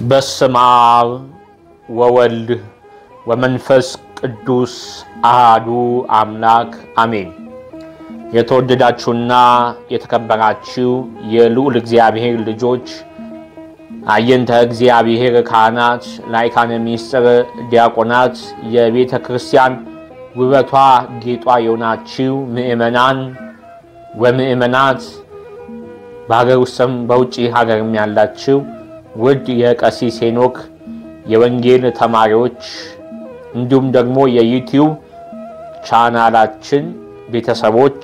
በስመ አብ ወወልድ ወመንፈስ ቅዱስ አሃዱ አምላክ አሜን። የተወደዳችሁና የተከበራችሁ የልዑል እግዚአብሔር ልጆች አየንተ እግዚአብሔር ካህናት፣ ላይካነ ምስጢር ዲያቆናት፣ የቤተ ክርስቲያን ውበቷ ጌጧ የሆናችሁ ምእመናን ወምእመናት በሀገር ውስጥም በውጭ ሀገርም ያላችሁ ውድ የቀሲስ ሄኖክ የወንጌል ተማሪዎች እንዲሁም ደግሞ የዩቲዩብ ቻናላችን ቤተሰቦች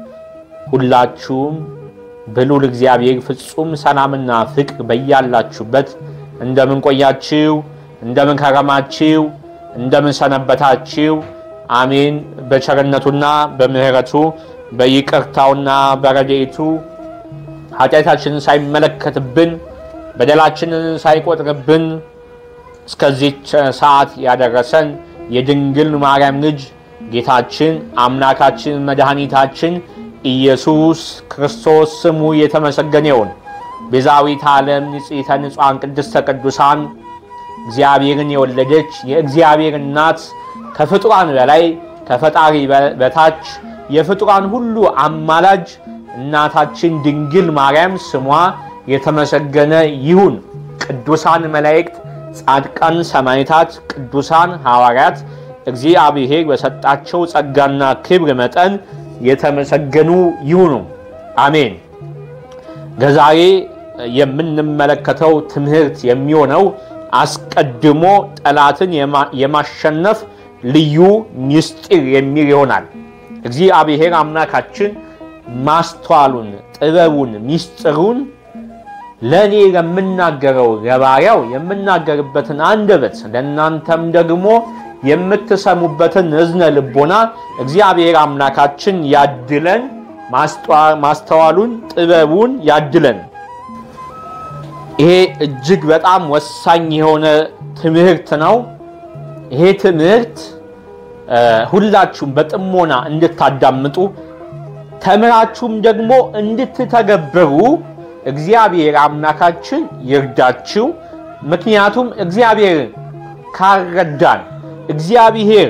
ሁላችሁም በልዑል እግዚአብሔር ፍጹም ሰላምና ፍቅር በያላችሁበት እንደምን ቆያችሁ? እንደምን ከረማችሁ? እንደምን ሰነበታችሁ? አሜን። በቸርነቱና በምሕረቱ በይቅርታውና በረድኤቱ ኃጢአታችንን ሳይመለከትብን በደላችንን ሳይቆጥርብን እስከዚች ሰዓት ያደረሰን የድንግል ማርያም ልጅ ጌታችን አምላካችን መድኃኒታችን ኢየሱስ ክርስቶስ ስሙ የተመሰገነ ይሁን። ቤዛዊት ዓለም ንጽሕተ ንጹሐን ቅድስተ ቅዱሳን እግዚአብሔርን የወለደች የእግዚአብሔር እናት ከፍጡራን በላይ ከፈጣሪ በታች የፍጡራን ሁሉ አማላጅ እናታችን ድንግል ማርያም ስሟ የተመሰገነ ይሁን። ቅዱሳን መላእክት፣ ጻድቃን ሰማዕታት፣ ቅዱሳን ሐዋርያት እግዚአብሔር በሰጣቸው ጸጋና ክብር መጠን የተመሰገኑ ይሁኑ። አሜን። ከዛሬ የምንመለከተው ትምህርት የሚሆነው አስቀድሞ ጠላትን የማሸነፍ ልዩ ምስጢር የሚል ይሆናል። እግዚአብሔር አምላካችን ማስተዋሉን፣ ጥበቡን፣ ምስጢሩን ለእኔ የምናገረው ለባሪያው የምናገርበትን አንደበት ለእናንተም ደግሞ የምትሰሙበትን እዝነ ልቦና እግዚአብሔር አምላካችን ያድለን። ማስተዋሉን ጥበቡን ያድለን። ይሄ እጅግ በጣም ወሳኝ የሆነ ትምህርት ነው። ይሄ ትምህርት ሁላችሁም በጥሞና እንድታዳምጡ ተምራችሁም ደግሞ እንድትተገብሩ እግዚአብሔር አምላካችን ይርዳችሁ። ምክንያቱም እግዚአብሔር ካልረዳን እግዚአብሔር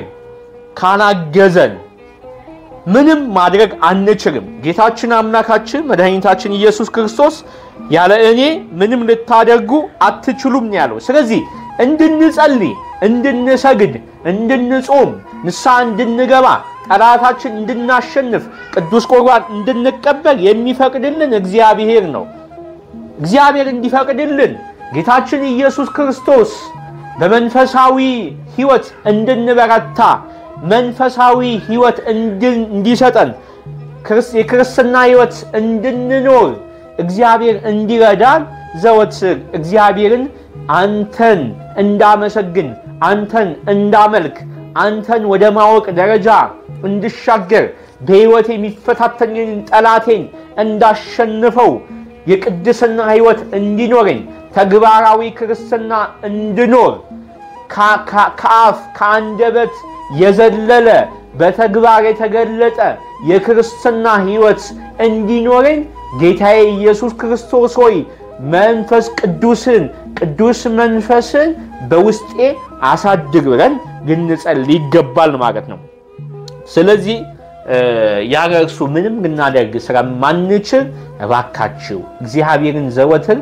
ካላገዘን ምንም ማድረግ አንችልም። ጌታችን አምላካችን መድኃኒታችን ኢየሱስ ክርስቶስ ያለ እኔ ምንም ልታደርጉ አትችሉም ያለው። ስለዚህ እንድንጸልይ፣ እንድንሰግድ፣ እንድንጾም፣ ንስሐ እንድንገባ፣ ጠላታችን እንድናሸንፍ፣ ቅዱስ ቁርባን እንድንቀበል የሚፈቅድልን እግዚአብሔር ነው። እግዚአብሔር እንዲፈቅድልን ጌታችን ኢየሱስ ክርስቶስ በመንፈሳዊ ሕይወት እንድንበረታ መንፈሳዊ ሕይወት እንዲሰጠን የክርስትና ሕይወት እንድንኖር እግዚአብሔር እንዲረዳን ዘወትር እግዚአብሔርን አንተን እንዳመሰግን፣ አንተን እንዳመልክ፣ አንተን ወደ ማወቅ ደረጃ እንድሻገር በሕይወት የሚፈታተኝን ጠላቴን እንዳሸንፈው የቅድስና ሕይወት እንዲኖረኝ ተግባራዊ ክርስትና እንድኖር ከአፍ ከአንደበት የዘለለ በተግባር የተገለጠ የክርስትና ሕይወት እንዲኖረኝ ጌታዬ ኢየሱስ ክርስቶስ ሆይ መንፈስ ቅዱስን ቅዱስ መንፈስን በውስጤ አሳድግ ብለን ልንጸልይ ይገባል ማለት ነው። ስለዚህ ያለ እርሱ ምንም ልናደርግ ስለማንችል እባካችሁ እግዚአብሔርን ዘወትር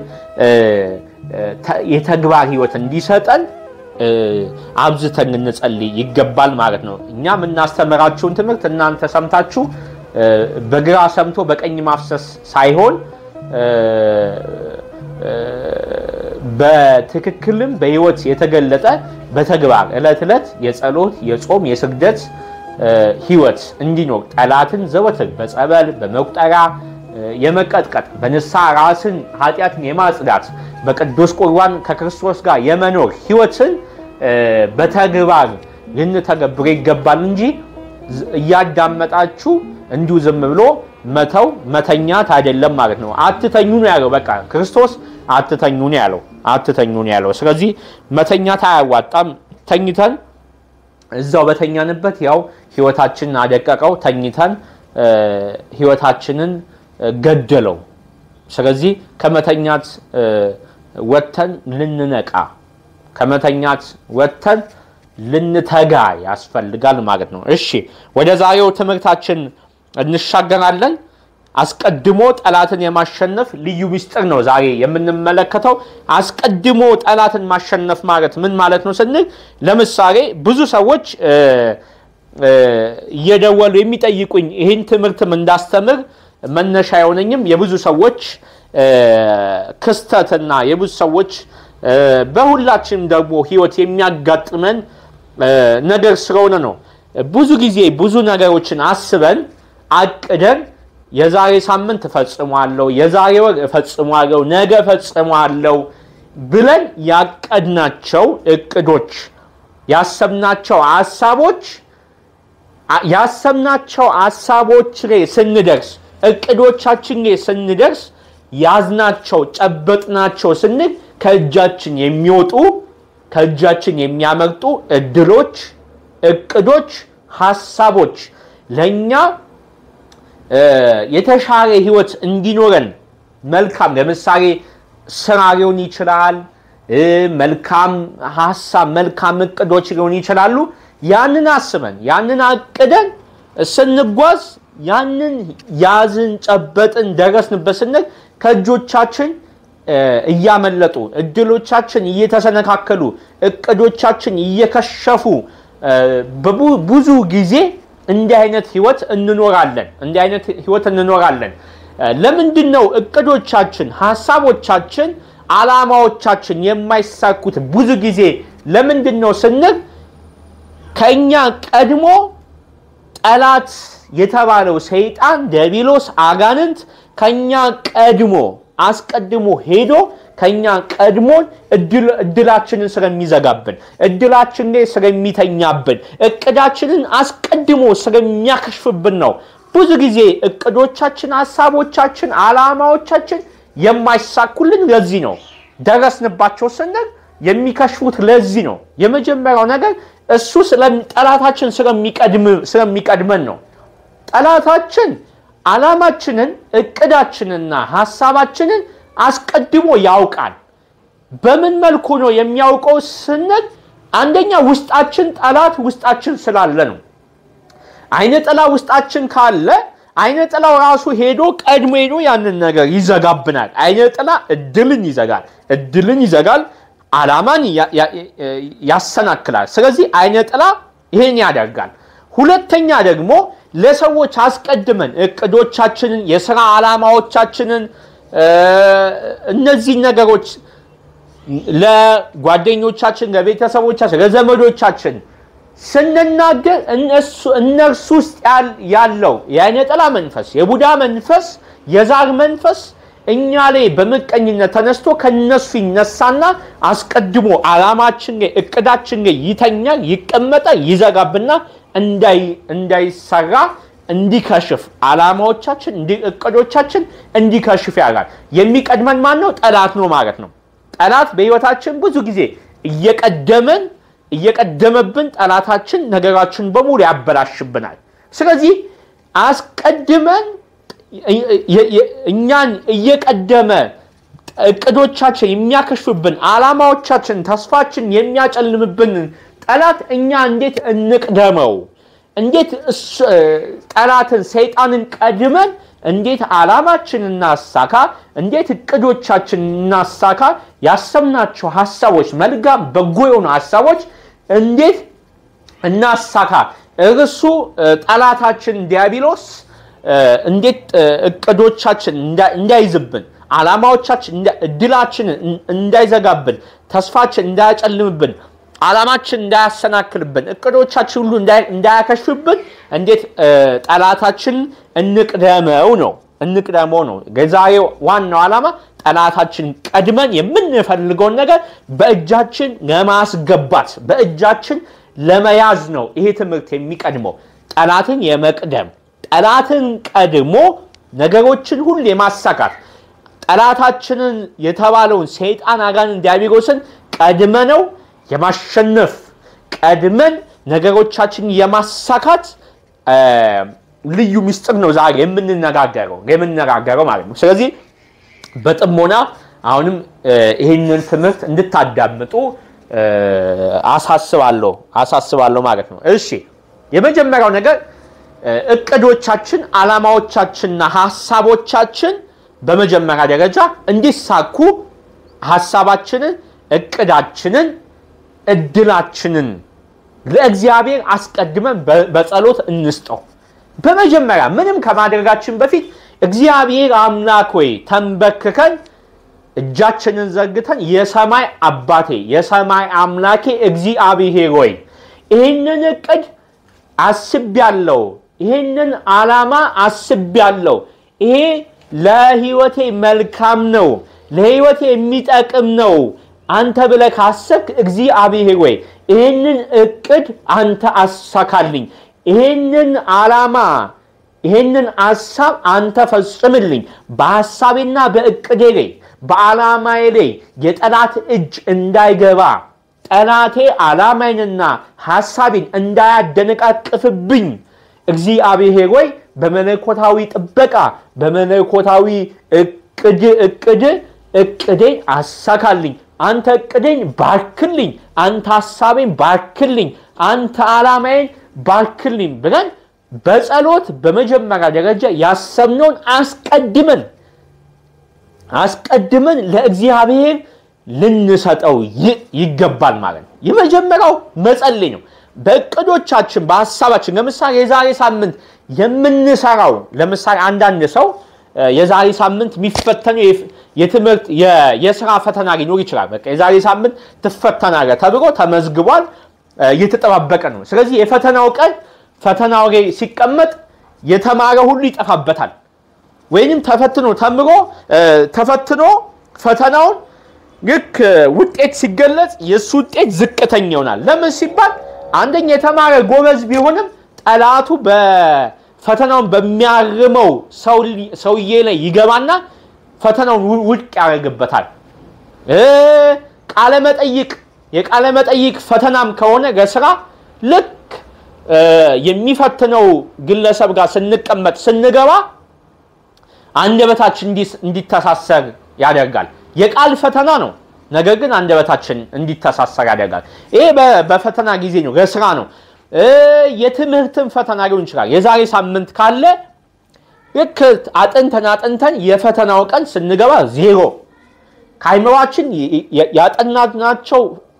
የተግባር ሕይወት እንዲሰጠን አብዝተን ልንጸልይ ይገባል ማለት ነው። እኛ የምናስተምራችሁን ትምህርት እናንተ ሰምታችሁ በግራ ሰምቶ በቀኝ ማፍሰስ ሳይሆን በትክክልም በሕይወት የተገለጠ በተግባር ዕለት ዕለት የጸሎት የጾም የስግደት ሕይወት እንዲኖር ጠላትን ዘወትር በጸበል በመቁጠሪያ የመቀጥቀጥ በንስሐ ራስን ኃጢአትን የማጽዳት በቅዱስ ቁርባን ከክርስቶስ ጋር የመኖር ሕይወትን በተግባር ልንተገብር ይገባል እንጂ እያዳመጣችሁ እንዲሁ ዝም ብሎ መተው መተኛት አይደለም ማለት ነው። አትተኙ ነው ያለው። በቃ ክርስቶስ አትተኙ ነው ያለው። አትተኙ ነው ያለው። ስለዚህ መተኛት አያዋጣም። ተኝተን እዛው በተኛንበት ያው ሕይወታችንን አደቀቀው። ተኝተን ሕይወታችንን ገደለው። ስለዚህ ከመተኛት ወጥተን ልንነቃ ከመተኛት ወጥተን ልንተጋ ያስፈልጋል ማለት ነው። እሺ ወደ ዛሬው ትምህርታችን እንሻገራለን። አስቀድሞ ጠላትን የማሸነፍ ልዩ ምስጢር ነው ዛሬ የምንመለከተው። አስቀድሞ ጠላትን ማሸነፍ ማለት ምን ማለት ነው ስንል ለምሳሌ ብዙ ሰዎች እየደወሉ የሚጠይቁኝ ይህን ትምህርትም እንዳስተምር መነሻ የሆነኝም የብዙ ሰዎች ክስተትና የብዙ ሰዎች በሁላችንም ደግሞ ሕይወት የሚያጋጥመን ነገር ስለሆነ ነው። ብዙ ጊዜ ብዙ ነገሮችን አስበን አቅደን የዛሬ ሳምንት እፈጽሟለሁ፣ የዛሬ ወር እፈጽሟለሁ፣ ነገ እፈጽሟለሁ ብለን ያቀድናቸው እቅዶች ያሰብናቸው ሀሳቦች ያሰብናቸው ሀሳቦች ላይ ስንደርስ እቅዶቻችን ላይ ስንደርስ ያዝናቸው ጨበጥናቸው ስንል ከእጃችን የሚወጡ ከእጃችን የሚያመርጡ እድሎች፣ እቅዶች፣ ሀሳቦች ለእኛ የተሻለ ህይወት እንዲኖረን መልካም ለምሳሌ ስራ ሊሆን ይችላል። መልካም ሀሳብ፣ መልካም እቅዶች ሊሆን ይችላሉ። ያንን አስበን ያንን አቅደን ስንጓዝ ያንን ያዝን፣ ጨበጥን፣ ደረስንበት ስንል ከእጆቻችን እያመለጡ እድሎቻችን እየተሰነካከሉ እቅዶቻችን እየከሸፉ ብዙ ጊዜ እንዲህ አይነት ህይወት እንኖራለን። እንዲህ አይነት ህይወት እንኖራለን። ለምንድን ነው እቅዶቻችን፣ ሀሳቦቻችን፣ አላማዎቻችን የማይሳኩት? ብዙ ጊዜ ለምንድን ነው ስንል ከእኛ ቀድሞ ጠላት የተባለው ሰይጣን ዲያብሎስ አጋንንት ከኛ ቀድሞ አስቀድሞ ሄዶ ከኛ ቀድሞን እድላችንን ስለሚዘጋብን እድላችን ላይ ስለሚተኛብን እቅዳችንን አስቀድሞ ስለሚያከሽፍብን ነው። ብዙ ጊዜ እቅዶቻችን፣ ሀሳቦቻችን፣ አላማዎቻችን የማይሳኩልን ለዚህ ነው። ደረስንባቸው ስንል የሚከሽፉት ለዚህ ነው። የመጀመሪያው ነገር እሱ ጠላታችን ስለሚቀድመን ነው። ጠላታችን ዓላማችንን እቅዳችንና ሀሳባችንን አስቀድሞ ያውቃል። በምን መልኩ ነው የሚያውቀው ስንል አንደኛ ውስጣችን ጠላት ውስጣችን ስላለ ነው። አይነ ጥላ ውስጣችን ካለ አይነ ጥላው ራሱ ሄዶ ቀድሞ ሄዶ ያንን ነገር ይዘጋብናል። አይነ ጥላ እድልን ይዘጋል፣ እድልን ይዘጋል፣ ዓላማን ያሰናክላል። ስለዚህ አይነ ጥላ ይሄን ያደርጋል። ሁለተኛ ደግሞ ለሰዎች አስቀድመን እቅዶቻችንን፣ የስራ ዓላማዎቻችንን እነዚህ ነገሮች ለጓደኞቻችን፣ ለቤተሰቦቻችን፣ ለዘመዶቻችን ስንናገር እነርሱ ውስጥ ያለው የአይነ ጥላ መንፈስ፣ የቡዳ መንፈስ፣ የዛር መንፈስ እኛ ላይ በምቀኝነት ተነስቶ ከነሱ ይነሳና አስቀድሞ ዓላማችን ላይ እቅዳችን ላይ ይተኛል፣ ይቀመጣል፣ ይዘጋብና እንዳይሰራ እንዲከሽፍ ዓላማዎቻችን እቅዶቻችን እንዲከሽፍ ያደርጋል። የሚቀድመን ማን ነው? ጠላት ነው ማለት ነው። ጠላት በህይወታችን ብዙ ጊዜ እየቀደመን እየቀደመብን ጠላታችን ነገራችን በሙሉ ያበላሽብናል። ስለዚህ አስቀድመን እኛን እየቀደመ እቅዶቻችን የሚያከሽፍብን ዓላማዎቻችን፣ ተስፋችን የሚያጨልምብን ጠላት እኛ እንዴት እንቅደመው? እንዴት ጠላትን ሰይጣንን ቀድመን እንዴት ዓላማችን እናሳካ? እንዴት እቅዶቻችን እናሳካ? ያሰብናቸው ሀሳቦች መልካም በጎ የሆኑ ሀሳቦች እንዴት እናሳካ? እርሱ ጠላታችን ዲያብሎስ እንዴት እቅዶቻችን እንዳይዝብን፣ ዓላማዎቻችን እድላችንን እንዳይዘጋብን፣ ተስፋችን እንዳያጨልምብን ዓላማችን እንዳያሰናክልብን እቅዶቻችን ሁሉ እንዳያከሽፍብን እንዴት ጠላታችን እንቅደመው ነው እንቅደመው ነው። የዛሬው ዋናው ዓላማ ጠላታችን ቀድመን የምንፈልገውን ነገር በእጃችን ለማስገባት በእጃችን ለመያዝ ነው። ይሄ ትምህርት የሚቀድመው ጠላትን የመቅደም ጠላትን ቀድሞ ነገሮችን ሁሉ የማሳካት ጠላታችንን የተባለውን ሰይጣን አጋንን ዲያብሎስን ቀድመነው የማሸነፍ ቀድመን ነገሮቻችን የማሳካት ልዩ ምስጢር ነው ዛሬ የምንነጋገረው የምንነጋገረው ማለት ነው። ስለዚህ በጥሞና አሁንም ይህንን ትምህርት እንድታዳምጡ አሳስባለሁ አሳስባለሁ ማለት ነው። እሺ የመጀመሪያው ነገር እቅዶቻችን፣ ዓላማዎቻችንና ሀሳቦቻችን በመጀመሪያ ደረጃ እንዲሳኩ ሀሳባችንን፣ እቅዳችንን፣ እድላችንን ለእግዚአብሔር አስቀድመን በጸሎት እንስጠው። በመጀመሪያ ምንም ከማድረጋችን በፊት እግዚአብሔር አምላክ ወይ ተንበርክከን እጃችንን ዘርግተን የሰማይ አባቴ የሰማይ አምላኬ እግዚአብሔር ወይ ይህንን እቅድ አስቤያለሁ፣ ይህንን ዓላማ አስቤያለሁ፣ ይሄ ለህይወቴ መልካም ነው፣ ለህይወቴ የሚጠቅም ነው አንተ ብለህ ካሰብክ እግዚአብሔር ወይ ይህንን እቅድ አንተ አሳካልኝ፣ ይህንን ዓላማ ይህንን ሐሳብ አንተ ፈጽምልኝ። በሐሳቤና በእቅዴ ላይ በዓላማዬ ላይ የጠላት እጅ እንዳይገባ ጠላቴ ዓላማዬንና ሐሳቤን እንዳያደነቃቅፍብኝ እግዚአብሔር ወይ በመለኮታዊ ጥበቃ በመለኮታዊ እቅድ እቅድ እቅዴን አሳካልኝ። አንተ እቅዴን ባርክልኝ፣ አንተ ሐሳቤን ባርክልኝ፣ አንተ ዓላማዬን ባርክልኝ ብለን በጸሎት በመጀመሪያ ደረጃ ያሰብነውን አስቀድመን አስቀድመን ለእግዚአብሔር ልንሰጠው ይገባል ማለት ነው። የመጀመሪያው መጸለይ ነው። በእቅዶቻችን በሀሳባችን ለምሳሌ የዛሬ ሳምንት የምንሰራው ለምሳሌ አንዳንድ ሰው የዛሬ ሳምንት የሚፈተነው የትምህርት የስራ ፈተና ሊኖር ይችላል። በቃ የዛሬ ሳምንት ትፈተናለህ ተብሎ ተመዝግቧል፣ እየተጠባበቀ ነው። ስለዚህ የፈተናው ቀን ፈተናው ላይ ሲቀመጥ የተማረ ሁሉ ይጠፋበታል። ወይንም ተፈትኖ ተምሮ ተፈትኖ ፈተናውን ልክ ውጤት ሲገለጽ የእሱ ውጤት ዝቅተኛ ይሆናል። ለምን ሲባል አንደኛ የተማረ ጎበዝ ቢሆንም ጠላቱ ፈተናውን በሚያርመው ሰውዬ ላይ ይገባና ፈተናውን ውድቅ ያደርግበታል። ቃለ መጠይቅ የቃለ መጠይቅ ፈተናም ከሆነ ለስራ ልክ የሚፈትነው ግለሰብ ጋር ስንቀመጥ ስንገባ አንደበታችን እንዲተሳሰር ያደርጋል። የቃል ፈተና ነው፣ ነገር ግን አንደበታችን እንዲተሳሰር ያደርጋል። ይሄ በፈተና ጊዜ ነው፣ ለስራ ነው። የትምህርትን ፈተና ሊሆን ይችላል። የዛሬ ሳምንት ካለ ልክ አጥንተን አጥንተን የፈተናው ቀን ስንገባ ዜሮ ከአይምሯችን ያጠናናቸው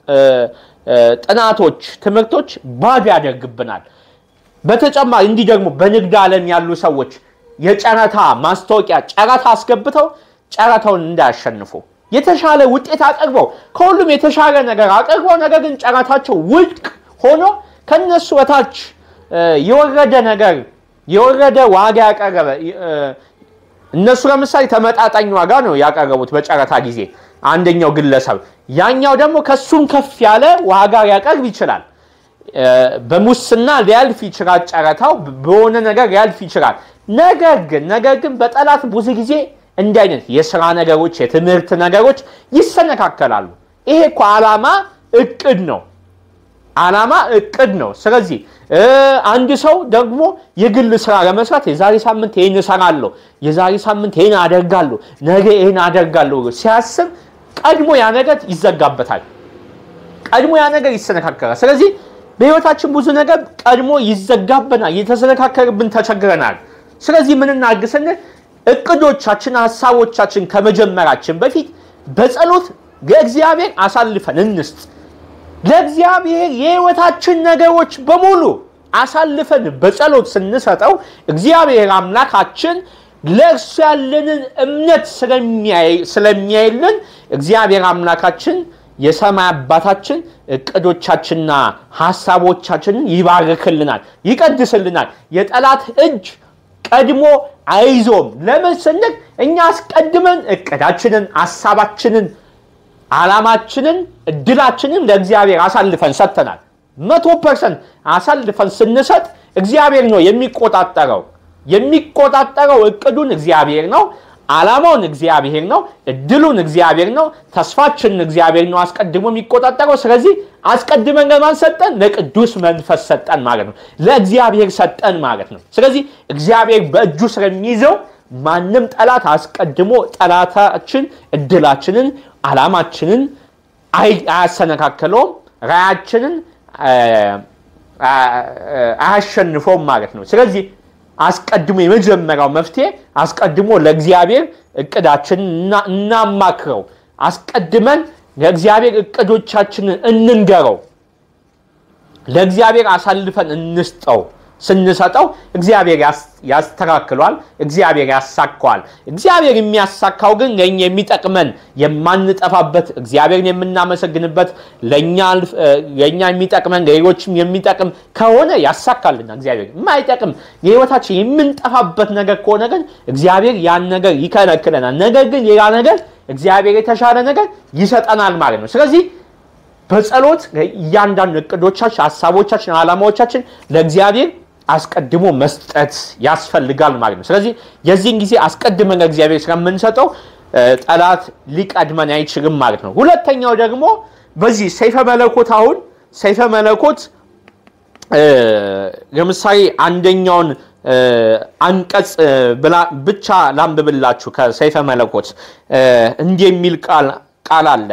ጥናቶች፣ ትምህርቶች ባዶ ያደርግብናል። በተጨማሪ እንዲህ ደግሞ በንግድ ዓለም ያሉ ሰዎች የጨረታ ማስታወቂያ ጨረታ አስገብተው ጨረታውን እንዳያሸንፉ የተሻለ ውጤት አቅርበው ከሁሉም የተሻለ ነገር አቅርበው ነገር ግን ጨረታቸው ውድቅ ሆኖ ከነሱ በታች የወረደ ነገር የወረደ ዋጋ ያቀረበ እነሱ ለምሳሌ ተመጣጣኝ ዋጋ ነው ያቀረቡት በጨረታ ጊዜ አንደኛው ግለሰብ፣ ያኛው ደግሞ ከሱም ከፍ ያለ ዋጋ ሊያቀርብ ይችላል። በሙስና ሊያልፍ ይችላል። ጨረታው በሆነ ነገር ሊያልፍ ይችላል። ነገር ግን ነገር ግን በጠላት ብዙ ጊዜ እንዲህ አይነት የስራ ነገሮች፣ የትምህርት ነገሮች ይሰነካከላሉ። ይሄ እኮ ዓላማ እቅድ ነው። ዓላማ እቅድ ነው። ስለዚህ አንድ ሰው ደግሞ የግል ስራ ለመስራት የዛሬ ሳምንት ይህን እሰራለሁ፣ የዛሬ ሳምንት ይህን አደርጋለሁ፣ ነገ ይህን አደርጋለሁ ሲያስብ ቀድሞ ያ ነገር ይዘጋበታል። ቀድሞ ያ ነገር ይሰነካከላል። ስለዚህ በህይወታችን ብዙ ነገር ቀድሞ ይዘጋብናል፣ እየተሰነካከልብን ተቸግረናል። ስለዚህ ምን እናድርግ ስንል እቅዶቻችን፣ ሀሳቦቻችን ከመጀመራችን በፊት በጸሎት ለእግዚአብሔር አሳልፈን እንስጥ። ለእግዚአብሔር የህይወታችን ነገሮች በሙሉ አሳልፈን በጸሎት ስንሰጠው እግዚአብሔር አምላካችን ለእርሱ ያለንን እምነት ስለሚያይልን እግዚአብሔር አምላካችን የሰማይ አባታችን እቅዶቻችንና ሀሳቦቻችንን ይባርክልናል፣ ይቀድስልናል። የጠላት እጅ ቀድሞ አይዞም። ለምን ስንል እኛ አስቀድመን እቅዳችንን፣ ሀሳባችንን፣ ዓላማችንን፣ እድላችንን ለእግዚአብሔር አሳልፈን ሰጥተናል። መቶ ፐርሰንት አሳልፈን ስንሰጥ እግዚአብሔር ነው የሚቆጣጠረው። የሚቆጣጠረው እቅዱን እግዚአብሔር ነው። ዓላማውን እግዚአብሔር ነው። እድሉን እግዚአብሔር ነው። ተስፋችንን እግዚአብሔር ነው አስቀድሞ የሚቆጣጠረው። ስለዚህ አስቀድመን ለማን ሰጠን? ለቅዱስ መንፈስ ሰጠን ማለት ነው። ለእግዚአብሔር ሰጠን ማለት ነው። ስለዚህ እግዚአብሔር በእጁ ስለሚይዘው ማንም ጠላት አስቀድሞ ጠላታችን እድላችንን፣ አላማችንን አያሰነካከለውም፣ ራያችንን አያሸንፈውም ማለት ነው። ስለዚህ አስቀድሞ የመጀመሪያው መፍትሄ አስቀድሞ ለእግዚአብሔር እቅዳችንን እናማክረው። አስቀድመን ለእግዚአብሔር እቅዶቻችንን እንንገረው። ለእግዚአብሔር አሳልፈን እንስጠው። ስንሰጠው እግዚአብሔር ያስተካክሏል፣ እግዚአብሔር ያሳካዋል። እግዚአብሔር የሚያሳካው ግን ለእኛ የሚጠቅመን የማንጠፋበት እግዚአብሔርን የምናመሰግንበት ለእኛ የሚጠቅመን ለሌሎችም የሚጠቅም ከሆነ ያሳካልና እግዚአብሔር የማይጠቅም የህይወታችን የምንጠፋበት ነገር ከሆነ ግን እግዚአብሔር ያን ነገር ይከለክለናል። ነገር ግን ሌላ ነገር እግዚአብሔር የተሻለ ነገር ይሰጠናል ማለት ነው። ስለዚህ በጸሎት እያንዳንዱ እቅዶቻችን፣ ሀሳቦቻችን፣ ዓላማዎቻችን ለእግዚአብሔር አስቀድሞ መስጠት ያስፈልጋል ማለት ነው። ስለዚህ የዚህን ጊዜ አስቀድመን ለእግዚአብሔር ስለምንሰጠው ጠላት ሊቀድመን አይችልም ማለት ነው። ሁለተኛው ደግሞ በዚህ ሰይፈ መለኮት አሁን ሰይፈ መለኮት ለምሳሌ አንደኛውን አንቀጽ ብቻ ላንብብላችሁ ከሰይፈ መለኮት እንዲህ የሚል ቃል አለ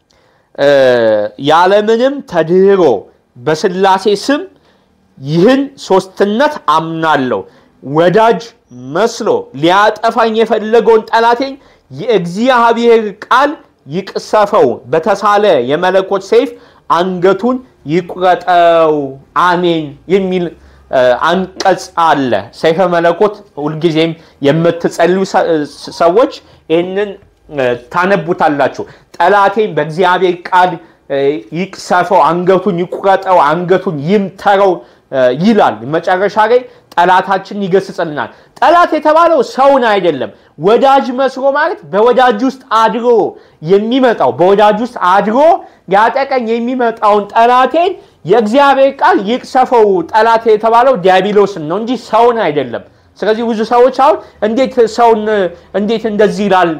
ያለምንም ተድህሮ በስላሴ ስም ይህን ሶስትነት አምናለሁ። ወዳጅ መስሎ ሊያጠፋኝ የፈለገውን ጠላቴን የእግዚአብሔር ቃል ይቅሰፈው፣ በተሳለ የመለኮት ሰይፍ አንገቱን ይቁረጠው፣ አሜን የሚል አንቀጽ አለ። ሰይፈ መለኮት ሁልጊዜም የምትጸልዩ ሰዎች ይህንን ታነቡታላችሁ። ጠላቴን በእግዚአብሔር ቃል ይቅሰፈው፣ አንገቱን ይቁረጠው፣ አንገቱን ይምተረው ይላል። መጨረሻ ላይ ጠላታችን ይገስጽልናል። ጠላት የተባለው ሰውን አይደለም። ወዳጅ መስሎ ማለት በወዳጅ ውስጥ አድሮ የሚመጣው በወዳጅ ውስጥ አድሮ ሊያጠቀኝ የሚመጣውን ጠላቴን የእግዚአብሔር ቃል ይቅሰፈው። ጠላት የተባለው ዲያብሎስን ነው እንጂ ሰውን አይደለም። ስለዚህ ብዙ ሰዎች አሁን እንዴት ሰውን እንዴት እንደዚህ ይላል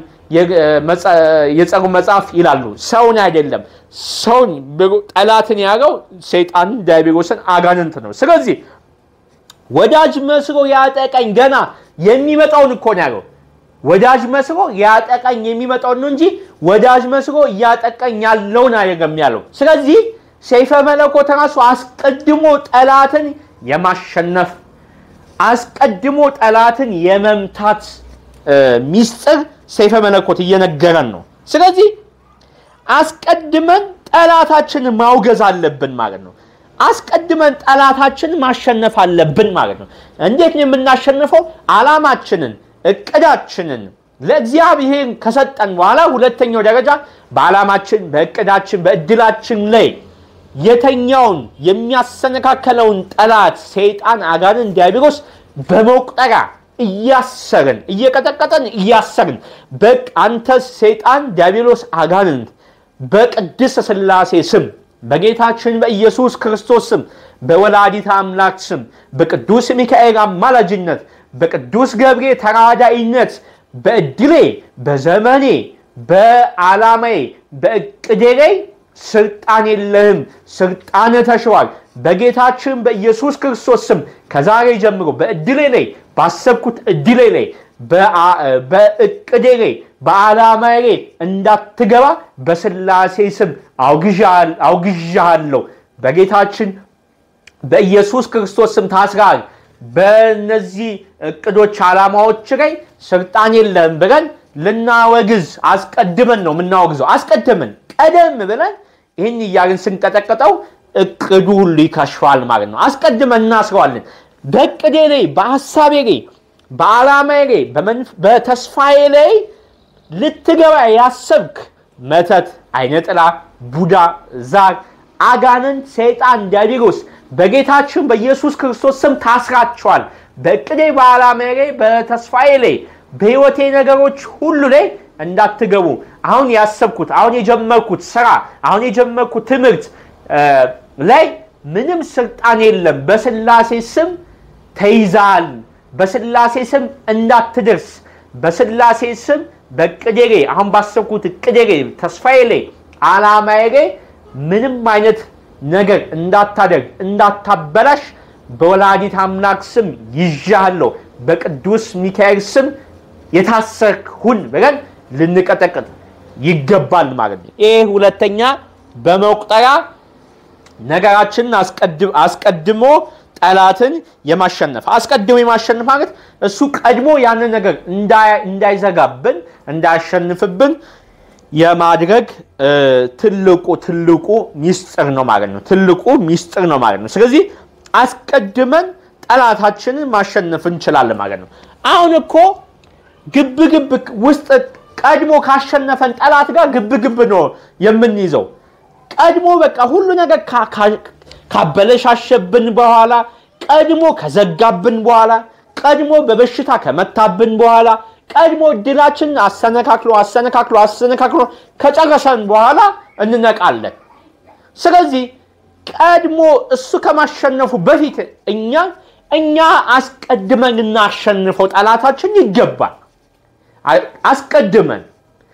የጸሩ መጽሐፍ ይላሉ። ሰውን አይደለም። ሰውን ጠላትን ያለው ሰይጣንን፣ ዲያብሎስን፣ አጋንንት ነው። ስለዚህ ወዳጅ መስሎ ያጠቀኝ ገና የሚመጣውን እኮ ነው ያለው። ወዳጅ መስሎ ያጠቀኝ የሚመጣውን ነው እንጂ ወዳጅ መስሎ እያጠቀኝ ያለውን አይደለም ያለው። ስለዚህ ሰይፈ መለኮት ራሱ አስቀድሞ ጠላትን የማሸነፍ አስቀድሞ ጠላትን የመምታት ሚስጥር ሰይፈ መለኮት እየነገረን ነው። ስለዚህ አስቀድመን ጠላታችንን ማውገዝ አለብን ማለት ነው። አስቀድመን ጠላታችንን ማሸነፍ አለብን ማለት ነው። እንዴት ነው የምናሸንፈው? ዓላማችንን፣ እቅዳችንን ለእግዚአብሔር ከሰጠን በኋላ ሁለተኛው ደረጃ በዓላማችን፣ በእቅዳችን፣ በእድላችን ላይ የተኛውን የሚያሰነካከለውን ጠላት ሰይጣን፣ አጋንን፣ ዲያብሎስ በመቁጠሪያ እያሰርን እየቀጠቀጠን እያሰርን በቃ አንተ ሰይጣን፣ ዲያብሎስ፣ አጋንንት በቅድስት ሥላሴ ስም በጌታችን በኢየሱስ ክርስቶስ ስም በወላዲት አምላክ ስም በቅዱስ ሚካኤል አማላጅነት በቅዱስ ገብርኤል ተራዳኢነት በእድሌ በዘመኔ በዓላማዬ በእቅዴ ላይ ስልጣን የለህም፣ ስልጣን ተሽሯል። በጌታችን በኢየሱስ ክርስቶስ ስም ከዛሬ ጀምሮ በእድሌ ላይ ባሰብኩት እድሌ ላይ በእቅዴ ላይ በዓላማዬ ላይ እንዳትገባ በስላሴ ስም አውግዣሃለሁ። በጌታችን በኢየሱስ ክርስቶስ ስም ታስራል። በእነዚህ እቅዶች ዓላማዎች ላይ ስልጣን የለም ብለን ልናወግዝ አስቀድመን ነው የምናወግዘው። አስቀድመን ቀደም ብለን ይህን እያልን ስንቀጠቅጠው እቅዱ ሁሉ ይከሽፋል ማለት ነው። አስቀድመን እናስረዋለን። በእቅዴ ላይ፣ በሀሳቤ ላይ፣ በዓላማዬ ላይ፣ በተስፋዬ ላይ ልትገባ ያሰብክ መተት፣ አይነጥላ፣ ቡዳ፣ ዛር፣ አጋንንት፣ ሰይጣን፣ ዲያብሎስ በጌታችን በኢየሱስ ክርስቶስ ስም ታስራቸዋል። በእቅዴ በዓላማዬ ላይ፣ በተስፋዬ ላይ፣ በሕይወቴ ነገሮች ሁሉ ላይ እንዳትገቡ አሁን ያሰብኩት አሁን የጀመርኩት ስራ አሁን የጀመርኩት ትምህርት ላይ ምንም ስልጣን የለም። በስላሴ ስም ተይዛል። በስላሴ ስም እንዳትደርስ በስላሴ ስም በእቅዴ ላይ አሁን ባሰብኩት እቅዴ ላይ ተስፋዬ ላይ ዓላማዬ ላይ ምንም አይነት ነገር እንዳታደርግ እንዳታበላሽ በወላዲት አምላክ ስም ይዣለሁ። በቅዱስ ሚካኤል ስም የታሰርክ ሁን ብለን ልንቀጠቅጥ ይገባል ማለት ነው። ይህ ሁለተኛ በመቁጠሪያ ነገራችንን አስቀድሞ ጠላትን የማሸነፍ አስቀድሞ የማሸነፍ ማለት እሱ ቀድሞ ያንን ነገር እንዳይዘጋብን እንዳያሸንፍብን የማድረግ ትልቁ ትልቁ ሚስጥር ነው ማለት ነው። ትልቁ ሚስጥር ነው ማለት ነው። ስለዚህ አስቀድመን ጠላታችንን ማሸነፍ እንችላለን ማለት ነው። አሁን እኮ ግብ ግብ ውስጥ ቀድሞ ካሸነፈን ጠላት ጋር ግብ ግብ ነው የምንይዘው። ቀድሞ በቃ ሁሉ ነገር ካበለሻሸብን በኋላ ቀድሞ ከዘጋብን በኋላ ቀድሞ በበሽታ ከመታብን በኋላ ቀድሞ እድላችንን አሰነካክሎ አሰነካክሎ አሰነካክሎ ከጨረሰን በኋላ እንነቃለን። ስለዚህ ቀድሞ እሱ ከማሸነፉ በፊት እኛ እኛ አስቀድመን እናሸንፈው ጠላታችን ይገባል። አስቀድመን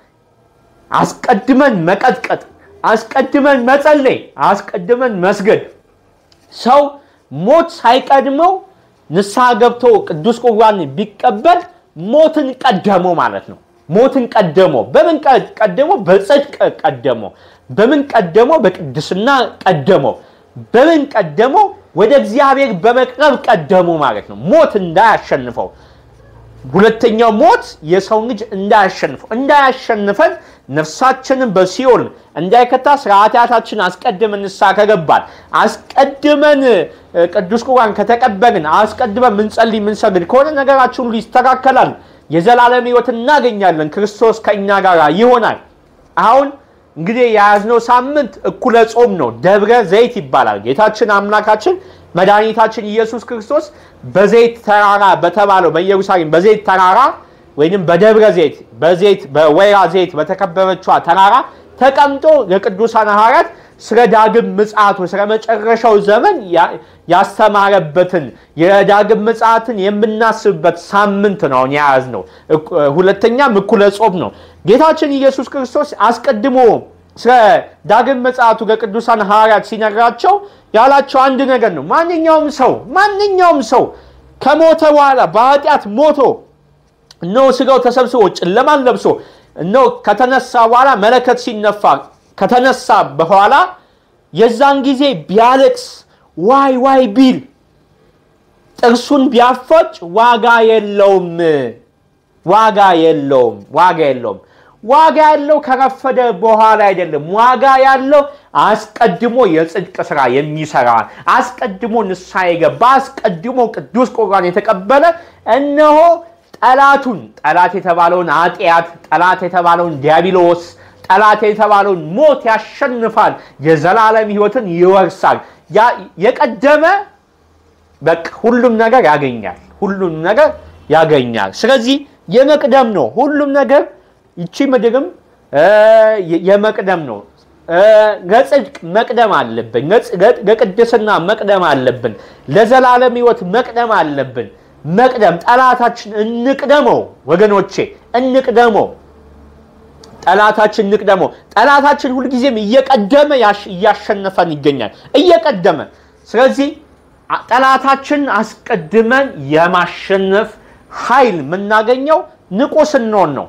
አስቀድመን መቀጥቀጥ፣ አስቀድመን መጸለይ፣ አስቀድመን መስገድ። ሰው ሞት ሳይቀድመው ንስሐ ገብቶ ቅዱስ ቁርባን ቢቀበል ሞትን ቀደሞ ማለት ነው። ሞትን ቀደሞ በምን ቀደሞ? በጽድቅ ቀደሞ። በምን ቀደሞ? በቅድስና ቀደሞ። በምን ቀደሞ? ወደ እግዚአብሔር በመቅረብ ቀደሞ ማለት ነው። ሞት እንዳያሸንፈው ሁለተኛው ሞት የሰው ልጅ እንዳያሸንፈው እንዳያሸንፈን ነፍሳችንን በሲኦል እንዳይከታ ስለ ኃጢአታችን አስቀድመን ንስሐ ከገባን አስቀድመን ቅዱስ ቁርባን ከተቀበልን አስቀድመን ምንጸልይ ምንሰግድ ከሆነ ነገራችን ሁሉ ይስተካከላል። የዘላለም ሕይወት እናገኛለን። ክርስቶስ ከእኛ ጋር ይሆናል። አሁን እንግዲህ የያዝነው ሳምንት እኩለ ጾም ነው። ደብረ ዘይት ይባላል። ጌታችን አምላካችን መድኃኒታችን ኢየሱስ ክርስቶስ በዘይት ተራራ በተባለው በኢየሩሳሌም በዘይት ተራራ ወይም በደብረ ዘይት በዘይት በወይራ ዘይት በተከበበችዋ ተራራ ተቀምጦ ለቅዱሳን ሐዋርያት ስለ ዳግም ምጽአቱ ስለ መጨረሻው ዘመን ያስተማረበትን የዳግም ምጽአትን የምናስብበት ሳምንት ነው የያዝነው። ሁለተኛም እኩለ ጾም ነው። ጌታችን ኢየሱስ ክርስቶስ አስቀድሞ ስለ ዳግም ምጽአቱ ለቅዱሳን ሐዋርያት ሲነግራቸው ያላቸው አንድ ነገር ነው። ማንኛውም ሰው ማንኛውም ሰው ከሞተ በኋላ በኃጢአት ሞቶ እነሆ ስጋው ተሰብስቦ ጨለማን ለብሶ እነሆ ከተነሳ በኋላ መለከት ሲነፋ ከተነሳ በኋላ የዛን ጊዜ ቢያለቅስ ዋይ ዋይ ቢል ጥርሱን ቢያፈጭ ዋጋ የለውም፣ ዋጋ የለውም፣ ዋጋ የለውም። ዋጋ ያለው ከረፈደ በኋላ አይደለም። ዋጋ ያለው አስቀድሞ የጽድቅ ስራ የሚሰራ አስቀድሞ ንስሐ የገባ አስቀድሞ ቅዱስ ቁርባን የተቀበለ እነሆ ጠላቱን ጠላት የተባለውን ኃጢአት ጠላት የተባለውን ዲያብሎስ ጠላት የተባለውን ሞት ያሸንፋል። የዘላለም ሕይወትን ይወርሳል። የቀደመ በቃ ሁሉም ነገር ያገኛል። ሁሉም ነገር ያገኛል። ስለዚህ የመቅደም ነው ሁሉም ነገር ይቺ ምድርም የመቅደም ነው። ለጽድቅ መቅደም አለብን። ለቅድስና መቅደም አለብን። ለዘላለም ሕይወት መቅደም አለብን። መቅደም ጠላታችን እንቅደመው ወገኖቼ፣ እንቅደመው። ጠላታችን እንቅደመው። ጠላታችን ሁልጊዜም እየቀደመ እያሸነፈን ይገኛል፣ እየቀደመ ስለዚህ ጠላታችን አስቀድመን የማሸነፍ ኃይል የምናገኘው ንቁ ስንሆን ነው።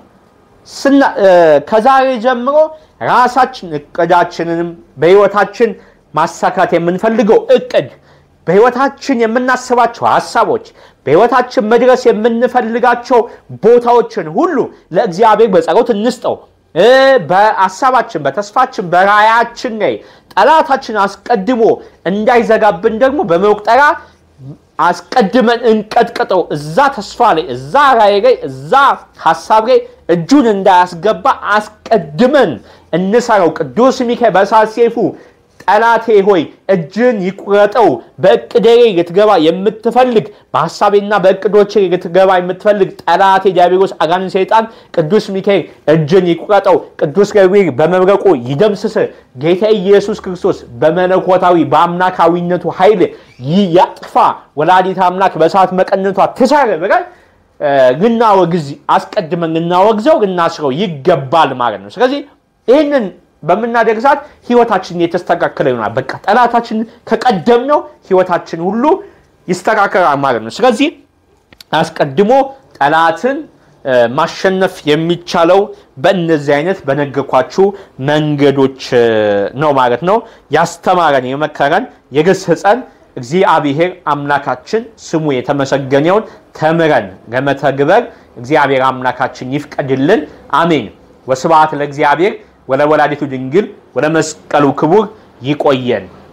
ከዛሬ ጀምሮ ራሳችን እቅዳችንንም በህይወታችን ማሳካት የምንፈልገው እቅድ በህይወታችን የምናስባቸው ሀሳቦች በህይወታችን መድረስ የምንፈልጋቸው ቦታዎችን ሁሉ ለእግዚአብሔር በጸሎት እንስጠው። በሀሳባችን፣ በተስፋችን፣ በራያችን ላይ ጠላታችን አስቀድሞ እንዳይዘጋብን ደግሞ በመቁጠሪያ አስቀድመን እንቀጥቅጠው። እዛ ተስፋ ላይ፣ እዛ ራዕይ ላይ፣ እዛ ሀሳብ ላይ እጁን እንዳያስገባ አስቀድመን እንሰራው። ቅዱስ ሚካኤል በእሳት ሰይፉ ጠላቴ ሆይ እጅን ይቁረጠው። በእቅዴ ላይ ልትገባ የምትፈልግ በሀሳቤና በእቅዶቼ ልትገባ የምትፈልግ ጠላቴ ዲያብሎስ፣ አጋንንት፣ ሰይጣን ቅዱስ ሚካኤል እጅን ይቁረጠው። ቅዱስ ገብርኤል በመብረቁ ይደምስስ። ጌታ ኢየሱስ ክርስቶስ በመለኮታዊ በአምላካዊነቱ ኃይል ያጥፋ። ወላዲት አምላክ በእሳት መቀነቷ ትሰር ብለን ልናወግዝ አስቀድመን ልናወግዘው ልናስረው ይገባል ማለት ነው። ስለዚህ ይህንን በምናደርግ ሰዓት ህይወታችን የተስተካከለ ይሆናል። በቃ ጠላታችን ከቀደምነው ህይወታችን ሁሉ ይስተካከላል ማለት ነው። ስለዚህ አስቀድሞ ጠላትን ማሸነፍ የሚቻለው በእነዚህ አይነት በነገርኳችሁ መንገዶች ነው ማለት ነው። ያስተማረን፣ የመከረን፣ የገሰጸን እግዚአብሔር አምላካችን ስሙ የተመሰገነውን ተምረን ለመተግበር እግዚአብሔር አምላካችን ይፍቀድልን። አሜን። ወስብሐት ለእግዚአብሔር ወለወላዲቱ ድንግል ወለመስቀሉ ክቡር። ይቆየን።